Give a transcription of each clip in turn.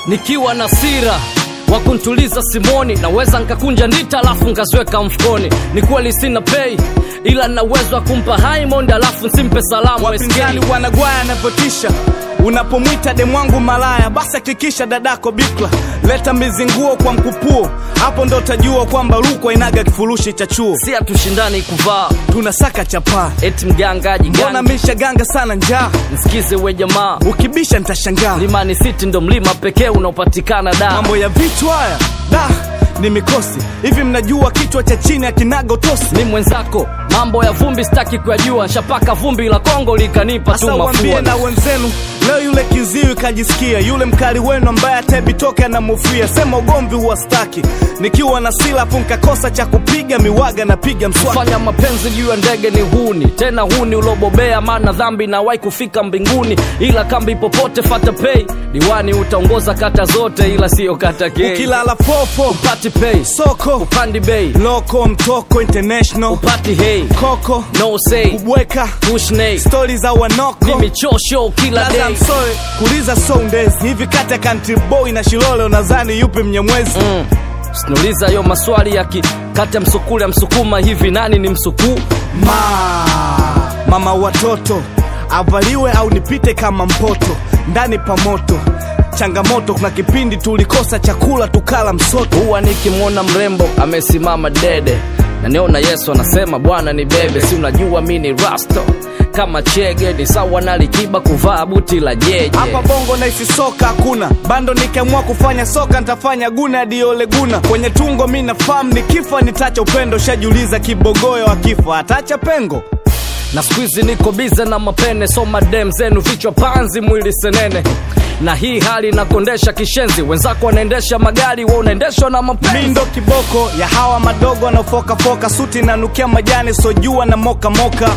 nikiwa na sira wa kuntuliza simoni naweza nkakunja ndita alafu nkaziweka mfukoni ni kweli sina pei ila na uwezo wa kumpa Haimond alafu nsimpe salamu wapinzani SK. wanagwaya anavyotisha unapomwita demwangu malaya basi hakikisha dadako bikla leta mizinguo kwa mkupuo hapo ndo utajua kwamba rukwa inaga kifurushi cha chuo si hatushindani kuvaa tunasaka chapaa eti mgangaji mbona gangi mishaganga sana njaa nsikize we jamaa ukibisha nitashangaa Mlimani City ndo mlima pekee unaopatikana da mambo ya vitu haya da ni mikosi hivi mnajua kichwa cha chini akinaga utosi ni mwenzako mambo ya vumbi sitaki kuyajua nshapaka vumbi la Kongo likanipa tu sasa wambie mafua na wenzenu leo yule kiziwi kajisikia yule mkali wenu ambaye atebitoke anamufia sema ugomvi huwastaki nikiwa na silafu nkakosa cha kupiga miwaga napiga mswaki fanya mapenzi juu ya ndege ni huni tena huni ulobobea maana dhambi nawai kufika mbinguni ila kambi popote fata pei diwani utaongoza kata zote ila siyo kata kei ukilala fofo upati pei soko upandi bei loko mtoko international upati hei koko no say kubweka push nay stori za wanoko ni michosho kila Laza day msoe kuliza soundezi hivi kati ya country boy na shilole unadhani yupi mnyamwezi mm. sinuliza yo maswali ya ki kati ya msukule ya msukuma hivi nani ni msukuu ma mama watoto avaliwe au nipite kama mpoto ndani pa moto changamoto kuna kipindi tulikosa chakula tukala msoto huwa nikimwona mrembo amesimama dede na niona yesu anasema bwana ni bebe si unajua mi ni rasto kama chege ni sawa na likiba kuvaa buti la jeje hapa bongo naisi soka hakuna bando nikiamua kufanya soka nitafanya guna diole guna kwenye tungo mi nafahamu nikifa nitacha upendo shajiuliza kibogoyo akifa atacha pengo na skuizi niko bize na mapene so madem zenu vichwa panzi mwili senene na hii hali inakondesha kishenzi wenzako wanaendesha magari wa unaendeshwa na mi mapenzi ndo kiboko ya hawa madogo wanaofokafoka suti nanukia majani sojua na mokamoka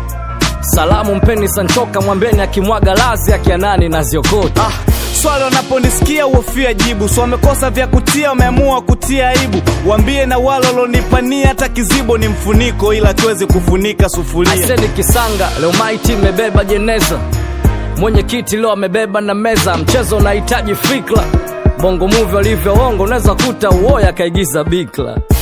salamu mpeni sanchoka mwambeni akimwaga lazi akianani na ziokota ah, swali wanaponisikia uofia jibu so wamekosa vya kutia wameamua kutia aibu wambie na wale walonipania hata kizibo ni mfuniko ila kiwezi kufunika sufuria aiseni kisanga leo maiti imebeba jeneza mwenyekiti leo amebeba na meza mchezo unahitaji fikra bongo muvi walivyoongo unaweza kuta uoya akaigiza bikla